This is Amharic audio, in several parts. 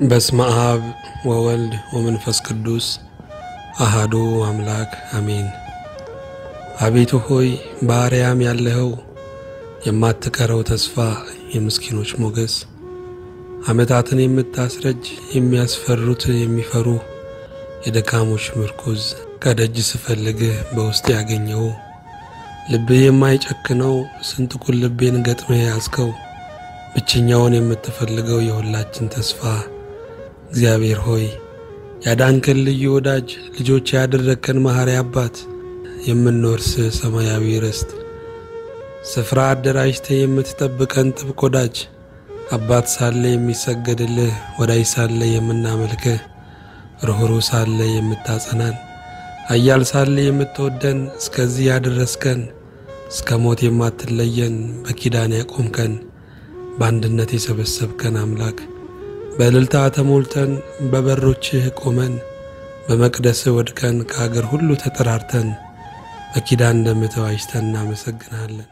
በስመ አብ ወወልድ ወመንፈስ ቅዱስ አሃዱ አምላክ አሜን። አቤቱ ሆይ በአርያም ያለኸው የማትቀረው ተስፋ፣ የምስኪኖች ሞገስ፣ ዓመታትን የምታስረጅ የሚያስፈሩት የሚፈሩ የደካሞች ምርኩዝ ከደጅ ስፈልግህ በውስጥ ያገኘው ልብህ የማይጨክነው ስንጥቁን ልቤን ገጥመህ ያዝከው ብቸኛውን የምትፈልገው የሁላችን ተስፋ እግዚአብሔር ሆይ ያዳንከን ልዩ ወዳጅ ልጆች ያደረግከን መሐሪ አባት የምንወርስ ሰማያዊ ርስት ስፍራ አደራጅተህ የምትጠብቀን ጥብቅ ወዳጅ አባት ሳለ የሚሰገድልህ ወዳጅ ሳለ የምናመልክህ ርኅሩህ ሳለ የምታጸናን ኃያል ሳለ የምትወደን እስከዚህ ያደረስከን እስከ ሞት የማትለየን በኪዳን ያቆምከን በአንድነት የሰበሰብከን አምላክ በእልልታ ተሞልተን በበሮችህ ቆመን በመቅደስህ ወድቀን ከአገር ሁሉ ተጠራርተን በኪዳን እንደምተዋጅተን እናመሰግናለን።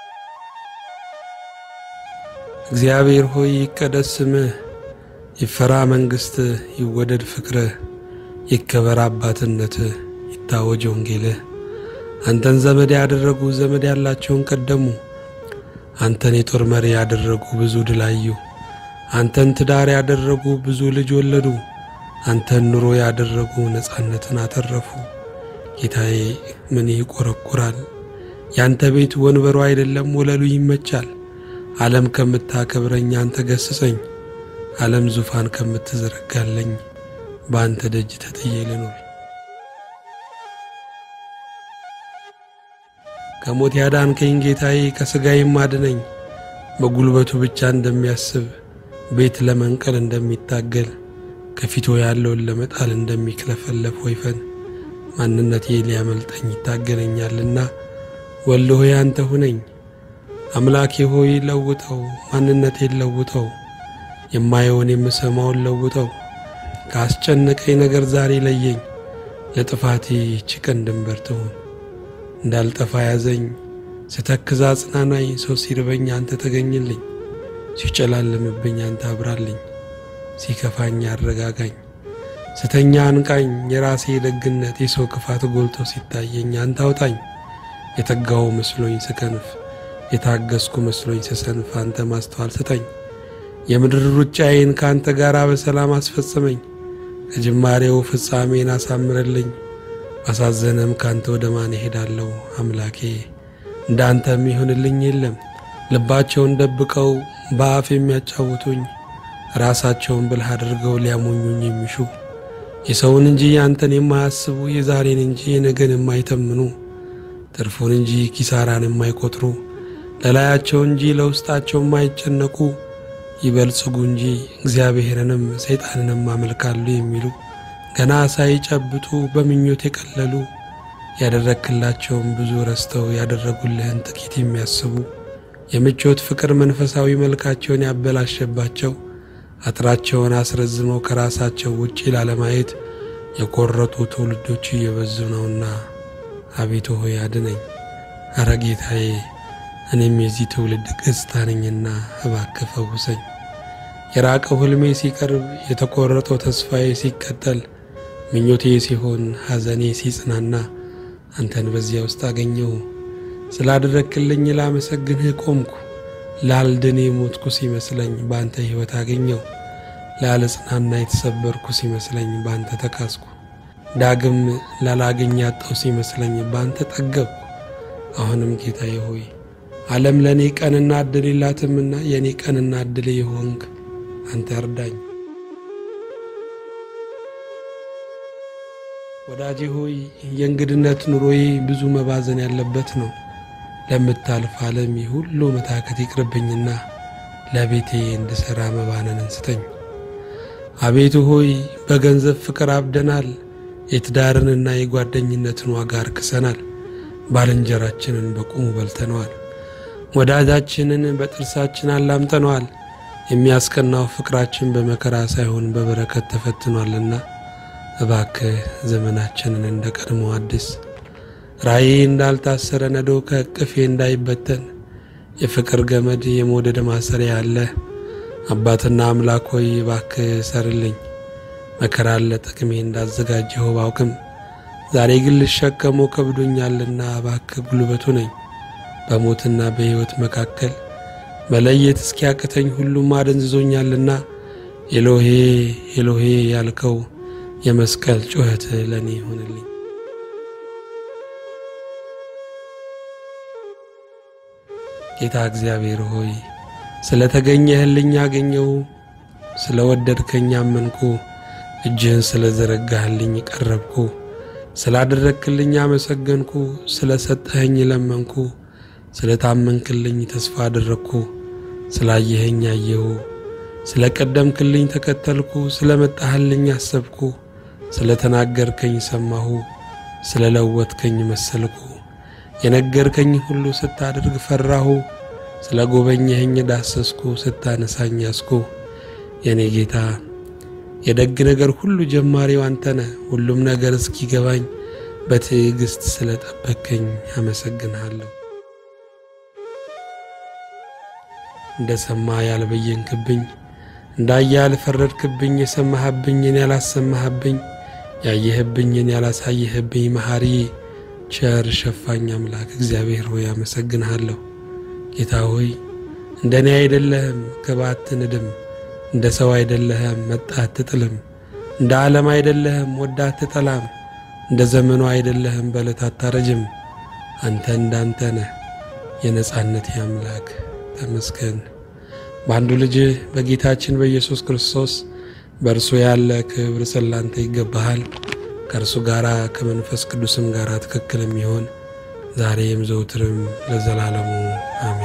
እግዚአብሔር ሆይ ይቀደስ ስምህ፣ ይፈራ መንግሥትህ፣ ይወደድ ፍቅርህ፣ ይከበር አባትነትህ፣ ይታወጅ ወንጌልህ። አንተን ዘመድ ያደረጉ ዘመድ ያላቸውን ቀደሙ። አንተን የጦር መሪ ያደረጉ ብዙ ድል አዩ። አንተን ትዳር ያደረጉ ብዙ ልጅ ወለዱ። አንተን ኑሮ ያደረጉ ነፃነትን አተረፉ። ጌታዬ ምን ይቆረቁራል? ያንተ ቤት ወንበሩ አይደለም ወለሉ ይመቻል። ዓለም ከምታከብረኝ አንተ ገስጸኝ። ዓለም ዙፋን ከምትዘረጋለኝ በአንተ ደጅ ተጥዬ ልኖር። ከሞት ያዳንከኝ ጌታዬ ከሥጋዬም አድነኝ። በጉልበቱ ብቻ እንደሚያስብ ቤት ለመንቀል እንደሚታገል ከፊቱ ያለውን ለመጣል እንደሚክለፈለፍ ወይፈን ማንነቴ ሊያመልጠኝ ይታገለኛልና ወልድ ሆይ አንተ ሁነኝ። አምላኬ ሆይ ለውጠው፣ ማንነቴን ለውጠው፣ የማየውን የምሰማውን ለውጠው። ካስጨነቀኝ ነገር ዛሬ ለየኝ፣ ለጥፋቴ ይህች ቀን ድንበር ትሁን። እንዳልጠፋ ያዘኝ፣ ስተክዝ አጽናናኝ። ሰው ሲርበኝ አንተ ተገኝልኝ፣ ሲጨላለምብኝ አንተ አብራልኝ፣ ሲከፋኝ አረጋጋኝ፣ ስተኛ አንቃኝ። የራሴ ደግነት የሰው ክፋት ጎልቶ ሲታየኝ አንተ አውጣኝ። የተጋው መስሎኝ ስከንፍ የታገስኩ መስሎኝ ስሰንፍ አንተ ማስተዋል ስጠኝ። የምድር ሩጫዬን ከአንተ ጋር በሰላም አስፈጽመኝ። ከጅማሬው ፍጻሜን አሳምረልኝ። ባሳዘነም ካንተ ወደ ማን እሄዳለሁ? አምላኬ እንዳንተ የሚሆንልኝ የለም። ልባቸውን ደብቀው በአፍ የሚያጫውቱኝ ራሳቸውን ብልህ አድርገው ሊያሞኙኝ የሚሹ የሰውን እንጂ ያንተን የማያስቡ የዛሬን እንጂ የነገን የማይተምኑ ትርፉን እንጂ ኪሳራን የማይቆጥሩ ለላያቸው እንጂ ለውስጣቸው የማይጨነቁ ይበልጽጉ እንጂ እግዚአብሔርንም ሰይጣንንም አመልካሉ የሚሉ ገና ሳይጨብጡ በምኞት የቀለሉ ያደረግክላቸውን ብዙ ረስተው ያደረጉልህን ጥቂት የሚያስቡ የምቾት ፍቅር መንፈሳዊ መልካቸውን ያበላሸባቸው አጥራቸውን አስረዝመው ከራሳቸው ውጪ ላለማየት የቆረጡ ትውልዶች እየበዙ ነውና አቤቱ ሆይ አድነኝ። አረ ጌታዬ እኔም የዚህ ትውልድ ገጽታ ነኝና እባክህ ፈውሰኝ። የራቀው ሕልሜ ሲቀርብ የተቆረጠው ተስፋዬ ሲቀጠል ምኞቴ ሲሆን ሐዘኔ ሲጽናና አንተን በዚያ ውስጥ አገኘሁ። ስላደረግክልኝ ላመሰግንህ ቆምኩ። ላልድን የሞትኩ ሲመስለኝ በአንተ ሕይወት አገኘው። ላለጽናና የተሰበርኩ ሲመስለኝ በአንተ ተካስኩ። ዳግም ላላገኝ ያጣው ሲመስለኝ በአንተ ጠገብኩ። አሁንም ጌታዬ ሆይ ዓለም ለእኔ ቀንና ዕድል የላትምና የእኔ ቀንና ዕድል የሆንክ አንተ እርዳኝ። ወዳጄ ሆይ የእንግድነት ኑሮዬ ብዙ መባዘን ያለበት ነው። ለምታልፍ ዓለም ሁሉ መታከት ይቅርብኝና ለቤቴ እንድሠራ መባነንን ስጠኝ። አቤቱ ሆይ በገንዘብ ፍቅር አብደናል። የትዳርንና የጓደኝነትን ዋጋ አርክሰናል። ባልንጀራችንን በቁሙ በልተነዋል። ወዳጃችንን በጥርሳችን አላምጠነዋል። የሚያስቀናው ፍቅራችን በመከራ ሳይሆን በበረከት ተፈትኗልና እባክህ ዘመናችንን እንደ ቀድሞ አዲስ ራእዬ እንዳልታሰረ ነዶ ከእቅፌ እንዳይበተን የፍቅር ገመድ የመውደድ ማሰሪያ አለ አባትና አምላክ ሆይ እባክህ ሰርልኝ። መከራን ለጥቅሜ እንዳዘጋጀኸው ባውቅም ዛሬ ግን ልሸከመው ከብዶኛልና እባክህ ጉልበቱ ነኝ። በሞትና በሕይወት መካከል መለየት እስኪያቅተኝ ሁሉም አደንዝዞኛልና ኤሎሄ ኤሎሄ ያልከው የመስቀል ጩኸት ለእኔ ይሆንልኝ። ጌታ እግዚአብሔር ሆይ ስለ ተገኘህልኝ አገኘው፣ ስለ ወደድከኝ አመንኩ፣ እጅህን ስለ ዘረጋህልኝ ቀረብኩ፣ ስላደረግክልኝ አመሰገንኩ፣ ስለ ሰጠኸኝ ለመንኩ፣ ስለ ታመንክልኝ ተስፋ አደረግኩ፣ ስላየኸኝ አየሁ፣ ስለ ቀደምክልኝ ተከተልኩ፣ ስለ መጣህልኝ አሰብኩ፣ ስለ ተናገርከኝ ሰማሁ፣ ስለ ለወጥከኝ መሰልኩ። የነገርከኝ ሁሉ ስታደርግ ፈራሁ፣ ስለ ጎበኘኸኝ ዳሰስኩ፣ ስታነሳኝ ያስኩ። የእኔ ጌታ የደግ ነገር ሁሉ ጀማሪው አንተነ ሁሉም ነገር እስኪገባኝ በትዕግሥት ስለ ጠበቅከኝ አመሰግንሃለሁ። እንደ ሰማ ያልበየንክብኝ እንዳየ ያልፈረድክብኝ የሰማህብኝን ያላሰማህብኝ ያየህብኝን ያላሳየህብኝ መሐሪ ቸር ሸፋኝ አምላክ እግዚአብሔር ሆይ አመሰግንሃለሁ። ጌታ ሆይ እንደ እኔ አይደለህም፣ ግባ አትንድም። እንደ ሰው አይደለህም፣ መጣ አትጥልም። እንደ ዓለም አይደለህም፣ ወዳ አትጠላም። እንደ ዘመኑ አይደለህም፣ በዕለት አታረጅም። አንተ እንዳንተ ነህ፣ የነጻነት አምላክ ተመስገን። በአንዱ ልጅህ በጌታችን በኢየሱስ ክርስቶስ በእርሱ ያለ ክብር ስላንተ ይገባሃል። ከእርሱ ጋር ከመንፈስ ቅዱስም ጋር ትክክል የሚሆን ዛሬም ዘውትርም ለዘላለሙ አሜን።